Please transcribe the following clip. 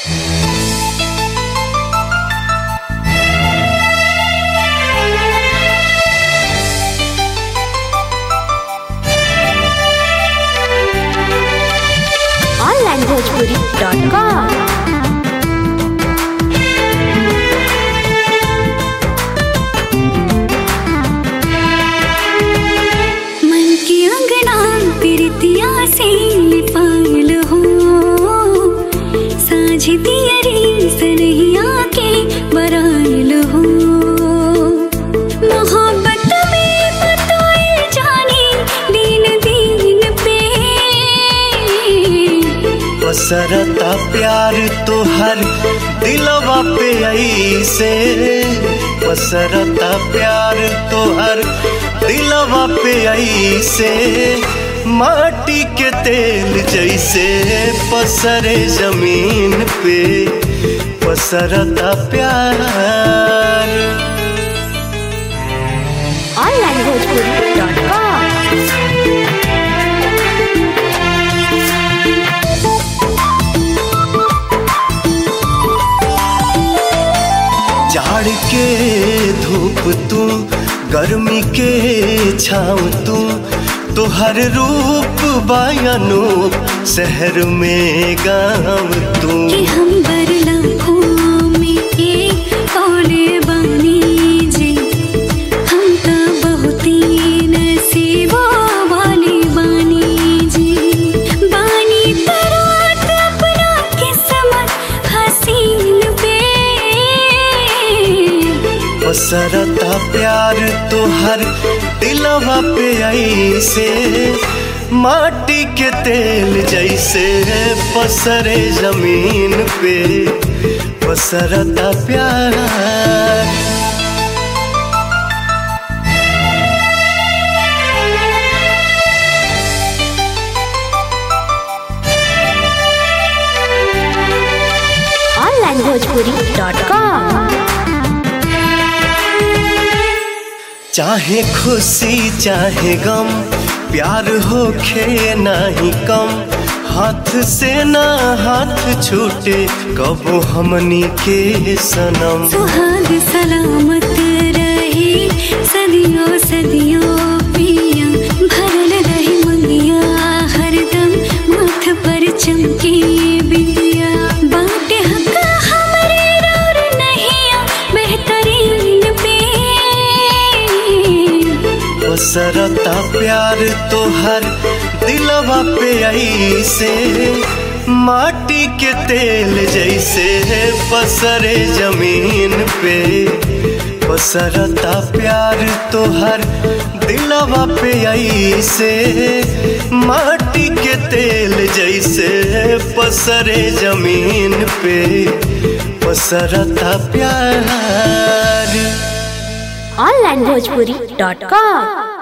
onlinebhojpuri.com मन की अंगना प्रीतिया से लिपायल हो साझ दियरी सनहिया के बरायल हो मोहब्बत में बताए जाने दिन दिन पे पसरता प्यार तोहर दिलवा पे ऐसे पसरता प्यार तोहर दिलवा पे ऐसे माटी के तेल जैसे पसरे जमीन पे पसरता प्यार onlinebhojpuri.com जाड़ के धूप तू गर्मी के छाँव तू तोहर रूप बायनूप शहर में गाँव तू कि हम बरला में एक कौले बानी जी हम तो बहुत ही नसीबो वाली बानी जी बानी तरात अपना किस्मत हसीन पे पसरता प्यार तोहर दिलवा पे ऐसे माटी के तेल जैसे पसरे जमीन पे पसरता प्यार onlinebhojpuri.com चाहे खुशी चाहे गम प्यार हो खे नाही कम हाथ से ना हाथ छूटे कबो हमनी के सनम सुहाग सलामत रहे सदियों सदियों पिया भरल रहे मंगिया हरदम माथ पर चमके बिंदिया बाटे हक हमरे और नहिया बेहतरीन पे पसरता प्यार तोहर दिलवा पे ऐसे माटी के तेल जैसे पसरे जमीन पे पसरता प्यार तोहर दिलवा पे ऐसे माटी के तेल जैसे पसरे जमीन पे पसरता प्यार onlinebhojpuri.com